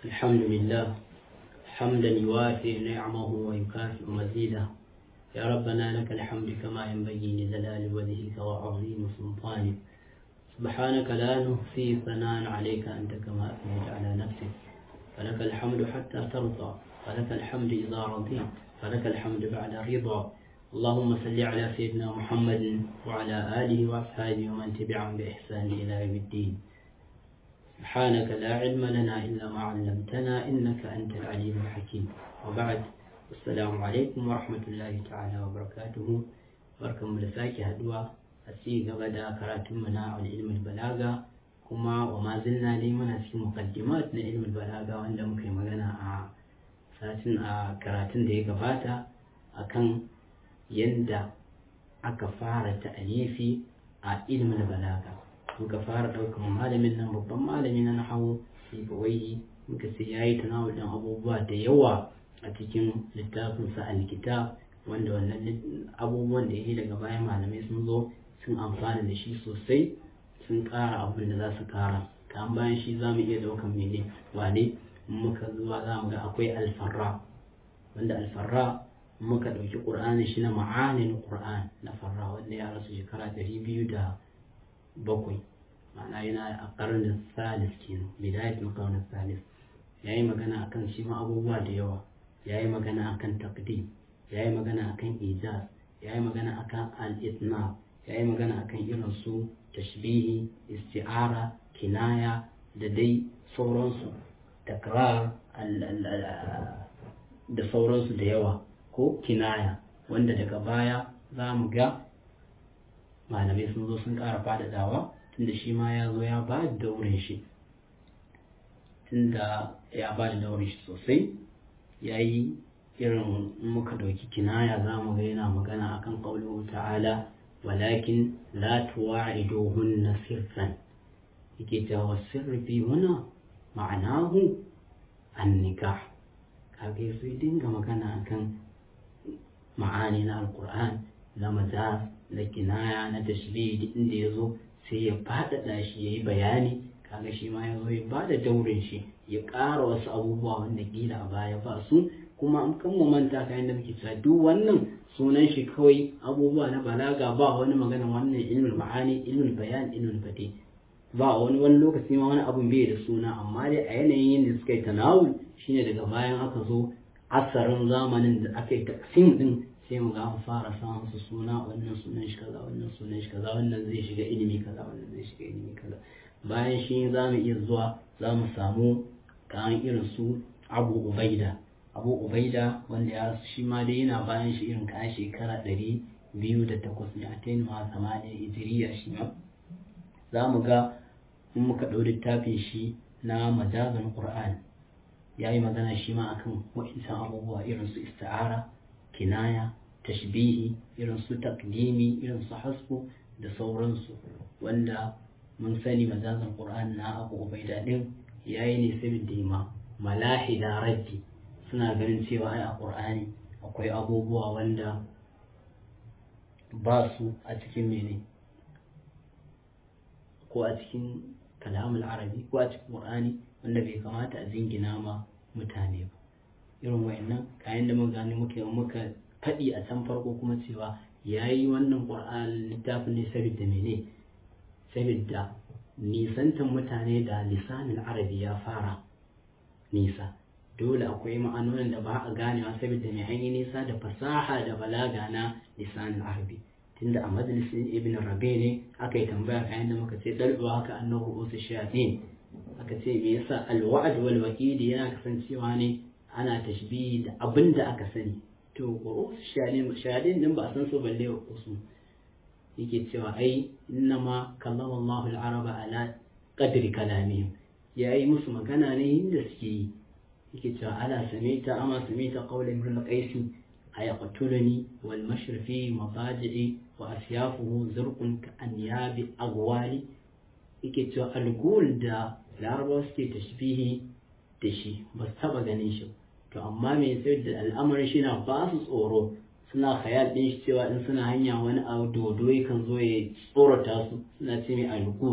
الحمد لله حمدا يوافي نعمه ويكافئ مزيده يا ربنا لك الحمد كما ينبغي لجلال وجهك وعظيم سلطانك سبحانك لا نحصي ثناء عليك أنت كما أثنيت على نفسك فلك الحمد حتى ترضى فلك الحمد إذا رضيت فلك الحمد بعد الرضا اللهم صل على سيدنا محمد وعلى آله وأصحابه ومن تبعهم بإحسان إلى يوم الدين سبحانك لا علم لنا إلا ما علمتنا إنك أنت العليم الحكيم وبعد السلام عليكم ورحمة الله تعالى وبركاته بركم لساكي هدوى أسي قبدا كراتم منا العلم البلاغة كما وما زلنا لي من في مقدمات علم البلاغة وأن مكي مغانا ساتن كراتن دي قباتا أكن يندى aka fara ta'alifi a ilmin balaga muka fara ɗaukar malamin nan babban malami na nahawu sibawai muka sai yayi tanawul ɗin abubuwa da yawa a cikin littafin sa alkitab wanda wannan abubuwan da yake daga bayan malamai sun zo sun amfana da shi sosai sun ƙara abin da za su ƙara kan bayan shi za mu iya ɗaukar mene wane muka zuwa za mu ga akwai alfarra wanda alfarra muka ɗauki ƙur'ani shi na ma'anin ƙur'an na farra wanda ya rasu shekara ɗari biyu da bakwai ma'ana yana a ƙarnin salis kenan bidayatul ƙarnin salis ya yi magana akan shi ma abubuwa da yawa ya yi magana akan takdim ya yi magana akan ijaz ya yi magana akan al-itna ya yi magana akan irin su tashbihi isti'ara kinaya da dai sauransu takrar da sauransu da yawa ko kinaya wanda daga baya za mu ga malamai sun zo sun ƙara faɗaɗawa tunda shi ma ya zo ya ba da daurin shi tunda ya ba da daurin shi sosai ya yi irin muka ɗauki kinaya za mu ga yana magana akan ƙaunuhu ta'ala walakin la tuwa'iduhunna sirran yake cewa sirri fi huna ma'anahu an nikah kage sai dinga magana akan ma'ani na alkur'an na majaz na kinaya na tashbih inda ya zo sai ya faɗaɗa shi ya yi bayani kaga shi ma ya zo ya ba da daurin shi ya ƙara wasu abubuwa wanda gila a baya ba su kuma an kan mu manta kayan da muke cewa duk wannan sunan shi kawai abubuwa na balaga ba wani magana wannan ilmin ma'ani ilmin bayan ilmin fate ba wani wani lokaci ma wani abun bai da suna amma dai a yanayin da suka yi tanawul shine daga bayan aka zo asarin zamanin da aka yi taksim din sai mu ga an fara samun su suna wannan sunan shi kaza wannan sunan shi kaza wannan zai shiga ilimi kaza wannan zai shiga ilimi kaza bayan shi za mu iya zuwa za mu samu kayan irin su abu ubaida abu ubaida wanda ya shi ma dai yana bayan shi irin kayan shekara ɗari biyu da takwas ne a tayin ma samaniya hijiriya shi ma za mu ga in muka ɗau littafin shi na majazan qur'an ya yi magana shi ma akan wa'insan abubuwa irin su ista'ara kinaya tashbihi irin su takdimi irin su hasbu da sauransu wanda mun sani mazazan qur'an na abu ubaida din yayi ne saboda ma malahida raddi suna ganin cewa ai a qur'ani akwai abubuwa wanda ba su a cikin mene ko a cikin kalamul arabi ko a cikin qur'ani wanda bai kamata a jingina ma mutane ba irin wayannan kayan da muka gani muka muka faɗi a can farko kuma cewa ya yi wannan ƙur'an littafin ne saboda mene saboda nisantan mutane da lisanin arabi ya fara nisa dole akwai ma'anonin da ba a ganewa saboda mai an yi nisa da fasaha da balaga na lisanin arabi tunda a majalisin ibn rabe ne aka yi tambaya kayan da muka ce dalba haka annahu usu shayatin aka ce me yasa alwa'd wal waqidi yana kasancewa ne ana tashbihi da abin da aka sani to qur'us shahadin din ba a san su balle wa usu yake cewa ai innama kallama Allahu al-araba ala qadri kalamihim yayi musu magana ne inda suke yi yake cewa ala samita ama samita qawla imrul qais ayaqtuluni wal mashrifi mabadi'i wa asyafuhu zurqun ka anyabi agwali yake cewa algul da larabawa suke tashbihi da shi ba su taba ganin shi to amma me sai da al'amarin shi na ba su tsoro suna khayal din shi cewa in suna hanya wani abu dodo kan zo ya tsorata su suna ce mai algul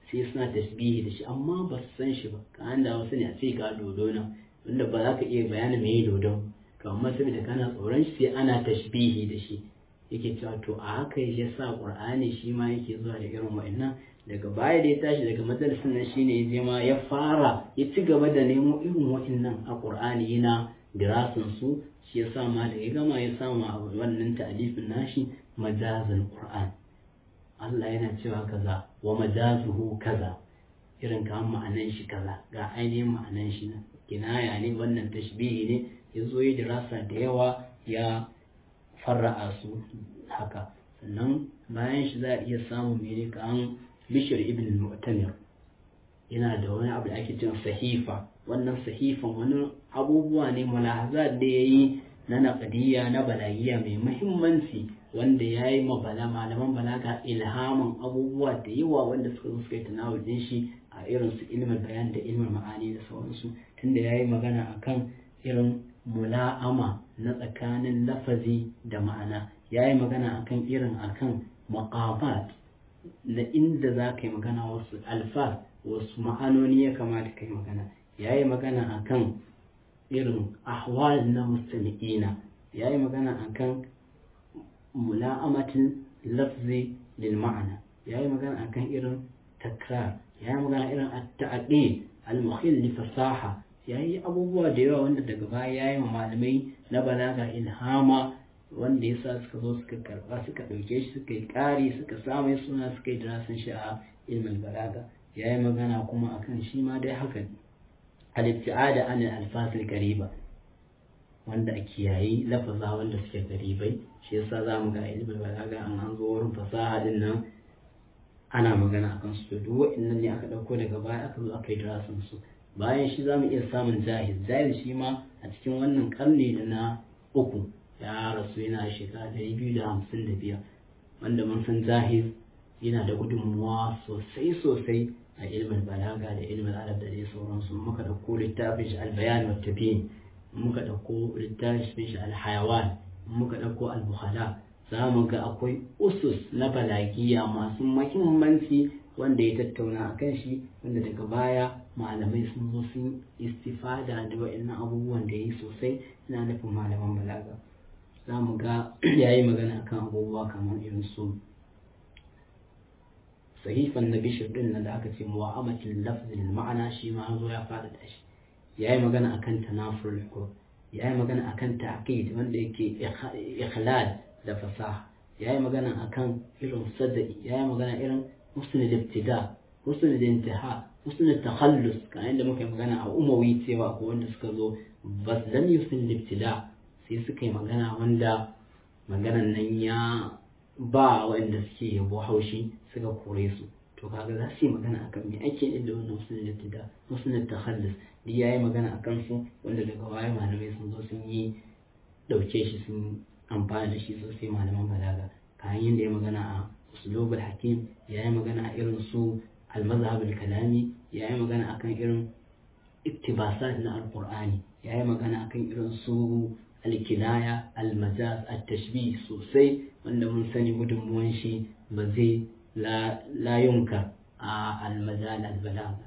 sai suna tasbihi da shi amma ba su san shi ba ka da wasu ne a ce ka dodo na wanda ba za ka iya bayanin me dodon to amma saboda kana tsoron shi sai ana tashbihi da shi yake cewa to a haka ya sa qur'ani shi ma yake zuwa da irin wa'annan daga baya da ya tashi daga majalisin nan shine ya je ma ya fara ya ci gaba da nemo irin wa'annan a qur'ani yana dirasin su shi ya sa ma da ya gama ya samu a wannan ta'alifin nashi majazul qur'an Allah yana cewa kaza wa majazuhu kaza irin kan ma'anan shi kaza ga ainihin ma'anan shi na kinaya ne wannan tashbihi ne ya zo ya dirasa da yawa ya farra'a su haka sannan bayan shi za a iya samun mene kan bishir ibn mu'tamir yana da wani abu da ake cewa sahifa wannan sahifan wani abubuwa ne mulahazat da ya yi na naƙadiyya na balagiya mai muhimmanci wanda ya yi mabala malaman balaga ilhamin abubuwa da yawa wanda suka zo suka yi tanawul din shi a irin su ilmin bayan da ilmin ma'ani da sauransu tunda ya yi magana akan irin mula'ama na tsakanin lafazi da ma'ana ya yi magana akan irin akan maqamat na inda za ka yi magana wasu alfaz wasu ma'anoni ya kamata ka yi magana ya yi magana akan irin ahwal na mustami'ina ya yi magana akan mula'amatin lafzi lil ma'ana ya yi magana akan irin takrar ya yi magana irin at-ta'qid al-mukhil li fasaha ya yi abubuwa da yawa wanda daga baya ya yi malamai na balaga ilhama wanda ya sa suka zo suka karba suka ɗauke shi suka yi ƙari suka samu suna suka yi darasin shi a ilmin balaga ya yi magana kuma akan shi ma dai haka al-ibtiada an al-alfasil qariba wanda a kiyayi lafaza wanda suke garibai shi yasa za mu ga ilmin balaga an an zo wurin fasaha din nan ana magana akan su duk wa'annan ne aka ɗauko daga baya aka zo aka yi darasin su bayan shi za mu iya samun jahiz jahiz shi ma a cikin wannan karni da na uku ya rasu yana shekara ɗari biyu da hamsin da biyar wanda mun san jahiz yana da gudunmuwa sosai sosai a ilmin balaga da ilmin arab da dai sauransu muka ɗauko littafin shi albayan wa tabiin muka ɗauko littafin shi alhayawan muka ɗauko albukhala za mu ga akwai usus na balagiya masu mahimmanci wanda ya tattauna a kan shi wanda daga baya malamai sun zo sun istifada da wa'annan abubuwan da yi sosai ina nufin malaman balaga za mu ga ya yi magana akan abubuwa kamar irin su sahifan na bishir din nan da aka ce mu'amatin lafzin ma'ana shi ma zo ya fada da shi ya yi magana akan tanafur ya yi magana akan ta'qid wanda yake ikhlal da fasaha ya yi magana akan irin sadai ya yi magana irin husnul ibtida husnul intiha husnul takhallus kan yadda muka yi magana a umawi cewa ko wanda suka zo bas lam husnul ibtida sai suka yi magana wanda maganan nan ya ba wanda suke yabo haushi suka kore su to kaga za su yi magana akan me ake yin da wannan husnul ibtida husnul takhallus duk ya yi magana akan su wanda daga baya malamai sun zo sun yi dauke shi sun amfani da shi sosai malaman balaga kayan yadda ya magana a usulub hakim ya yi magana a irin su almazhab kalami ya yi magana akan irin iktibasat na alqur'ani ya yi magana akan irin su alkinaya almajaz at-tashbih sosai wanda mun sani gudunmuwan shi ba zai la yunka a almajal albalaga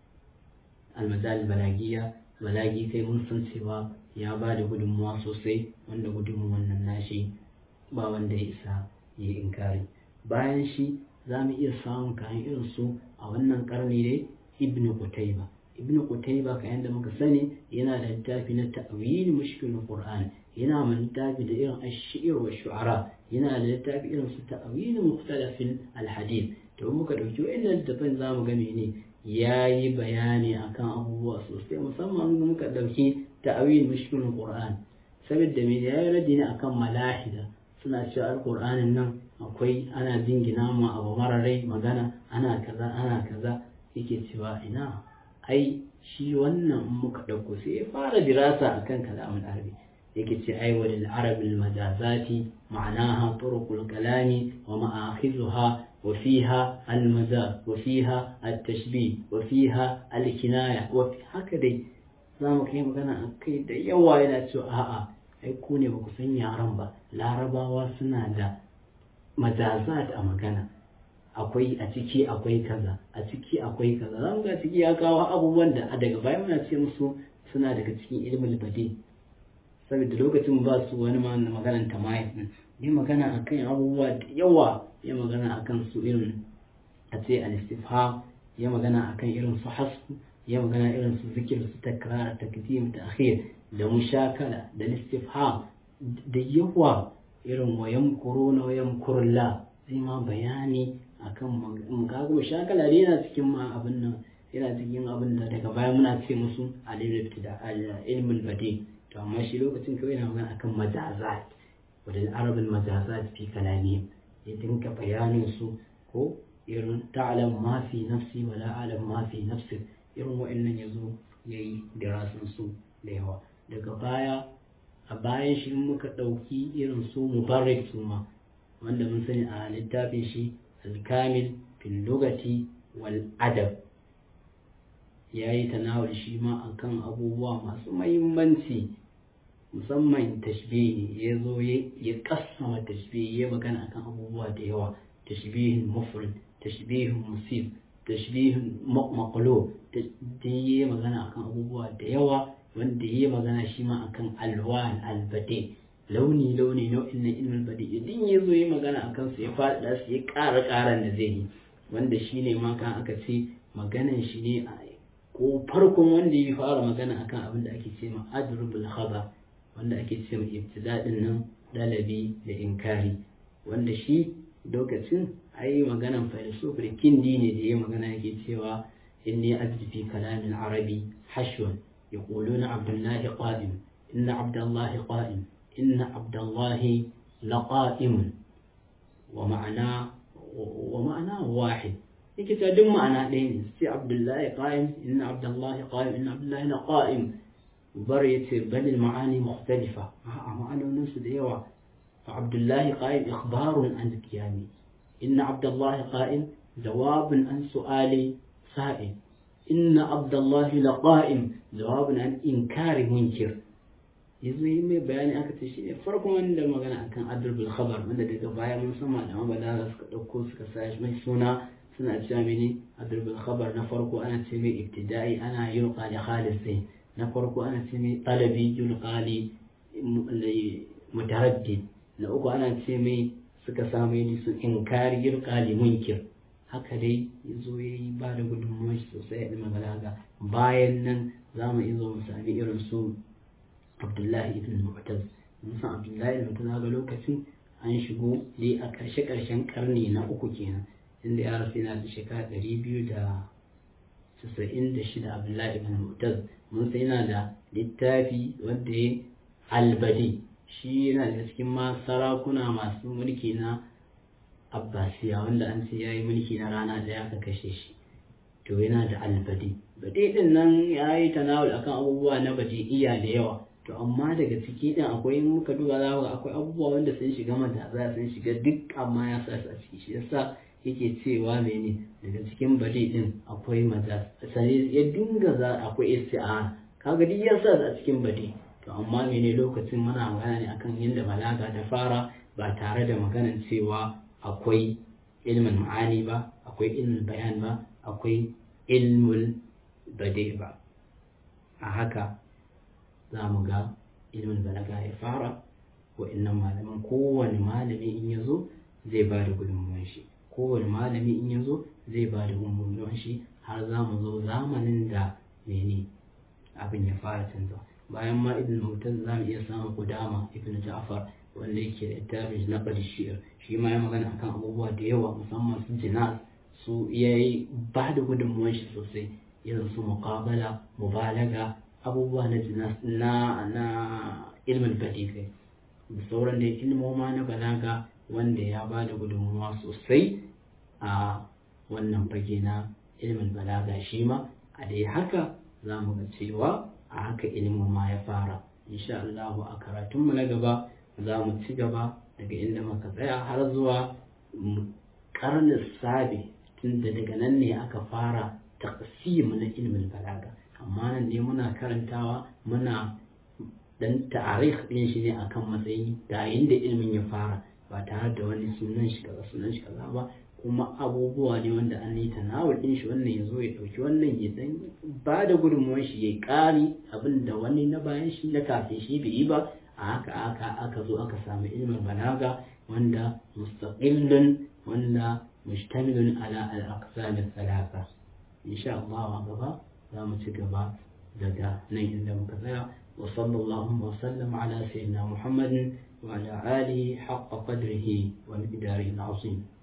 almajal balagiya balagi kai mun san cewa ya ba da gudunmuwa sosai wanda gudunmuwan nan nashi ba wanda ya isa ya yi inkari bayan shi za mu iya samun kayan irin su a wannan karni dai ibn qutayba ibn qutayba kayan da muka sani yana da littafi na ta'wil mushkil qur'an yana da littafi da irin ash-shi'r wa shu'ara yana da littafi irin su ta'wil mukhtalafin al-hadith to muka dauki wannan littafin zamu ga mene yayi bayani akan abubuwa sosai musamman muka dauki ta'wil mushkil qur'an saboda me yayi radi ne akan malahida suna cewa alqur'anin nan akwai ana jingina mu abu mararai magana ana kaza ana kaza yake cewa ina ai shi wannan muka ɗauko sai ya fara dirasa akan kalamin arabi yake ce ai wa lil arabi al majazati ma'anaha turuqul kalami wa ma'akhizuha wa fiha al majaz wa fiha al tashbih wa fiha al kinaya wa haka dai za mu kai magana akai da yawa yana cewa a'a ai ku ne ba ku san yaran ba larabawa suna da majazat a magana akwai a ciki akwai kaza a ciki akwai kaza za mu ga ciki ya kawo abubuwan da a daga baya muna ce musu suna daga cikin ilimin bade saboda lokacin ba su wani ma maganan tamayif din yi magana akan abubuwa da yawa ya magana akan su irin a ce al-istifham ya magana akan irin su hasbu ya magana irin su zikir su takrar takdim ta'khir da mushakala da istifham da yawa irin wayan kuruna wayan kurla zai ma bayani akan kaga mushakala ne yana cikin ma abin nan yana cikin abin da daga baya muna ce musu al-ilmul badi to amma shi lokacin kawai yana magana akan majazat wadda arabin majazat fi kalami ya dinka bayanin su ko irin ta'alam ma fi nafsi wa la alam ma fi nafsi irin wa'annan yazo yayi dirasin su da yawa daga baya a bayan shi muka ɗauki irin su mubarak su ma wanda mun sani a littafin shi alkamil fil lugati wal adab ya yi tanawar shi ma akan abubuwa masu mahimmanci musamman tashbihi ya zo ya kasama tashbihi ya magana akan abubuwa da yawa tashbihin mufrid tashbihin musib tashbihin maqlo da ya magana akan abubuwa da yawa wanda ya magana shi ma akan alwan albade launi launi nau'in na ilmin bade idan ya zo ya magana akan su ya faɗa su ya ƙara ƙaran da zai yi wanda shi ne ma kan aka ce maganan shi ne a ko farkon wanda ya fara magana akan abin da ake ce ma adrubul khaba wanda ake ce ma ibtida'in nan dalabi da inkari wanda shi lokacin ai maganan filosofi da kindi ne da ya magana yake cewa inni ajdi fi kalamin arabi hashwan يقولون عبد الله قائم إن عبد الله قائم إن عبد الله لقائم ومعنى ومعنى واحد yake ta duk ma'ana ɗaya ne sai abdullahi qa'im inna abdullahi qa'im inna abdullahi na qa'im bar yace bal ma'ani mukhtalifa a ma'anonin su da yawa fa abdullahi qa'im ikhbarun an qiyami inna abdullahi qa'im jawabun an su'ali sa'il inna abdullahi laqa'im jawabun an inkari munkir yanzu yi mai bayani aka ce shi ne farkon wanda magana akan adrbul khabar wanda daga baya mun san malaman balaga suka dauko suka sa shi mai suna suna cewa mene adrbul khabar na farko ana ce mai ibtida'i ana yin qali khalis sai na farko ana ce mai talabi yun qali mutaraddid na uku ana ce mai suka samu ni su inkari yun qali munkir haka dai ya zo ya yi ba da gudunmuwa sosai a ilmin balaga bayan nan za mu izo mu sami irin su abdullahi ibn mu'taz mun san abdullahi ibn mu'taz ga lokacin an shigo dai a ƙarshe ƙarshen karni na uku kenan inda ya rasu yana da shekara ɗari biyu da casa'in da shida abdullahi ibn mu'taz mun san yana da littafi wanda ya albadi shi yana da cikin ma sarakuna masu mulki na abbasiya wanda an ce ya yi mulki na rana ɗaya aka kashe shi to yana da albadi bade din nan ya yi tanawul akan abubuwa na iya da yawa to amma daga ciki din akwai muka duba za ga akwai abubuwa wanda sun shiga mataza sun shiga duk amma ya sa su a ciki shi yasa yake cewa mene daga cikin bade din akwai maza sai ya dinga za akwai isti'ara kaga duk ya sa su a cikin bade to amma mene lokacin muna magana ne akan yadda balaga ta fara ba tare da maganan cewa akwai ilmin ma'ani ba akwai ilmin bayan ba akwai ilmul bade ba a haka za mu ga ilmin balaga ya fara wa'annan malaman kowane malami in ya zo zai ba da gudunmuwan shi kowane malami in ya zo zai ba da gudunmuwan shi har za mu zo zamanin da mene abin ya fara canza bayan ma ibn mutan za mu iya samun kudama ibn ja'far wanda yake da littafin na shi'ar shi ma ya magana akan abubuwa da yawa musamman su jinas su ya yi ba da gudunmuwan shi sosai irin su muqabala mubalaga abubuwa na jinas na na ilmin badigai da sauran da ilmoma na balaga wanda ya ba da gudunmuwa sosai a wannan fage na ilmin balaga shi ma a dai haka za mu ga cewa a haka ilmoma ya fara insha Allah a karatunmu na gaba za mu ci gaba daga inda muka tsaya har zuwa karnin sabi tunda daga nan ne aka fara taqsim na ilmin balaga amma nan ne muna karantawa muna dan ta'arikh din shi ne akan matsayi da inda ilmin ya fara ba tare da wani sunan shi kaza sunan shi kaza ba kuma abubuwa ne wanda an yi tanawul din shi wannan ya zo ya ɗauki wannan ya dan ba da gudunmuwar shi ya ƙari abin da wani na bayan shi na kafin shi bai yi ba a haka aka aka zo aka samu ilmin balaga wanda mustaqillun wanda mujtamilun ala al-aqsam al-thalatha insha Allah gaba za mu ci gaba daga nan inda muka tsaya wa sallallahu wa sallam ala sayyidina Muhammadin wa ala alihi haqqa qadrihi wa miqdarihi al-azim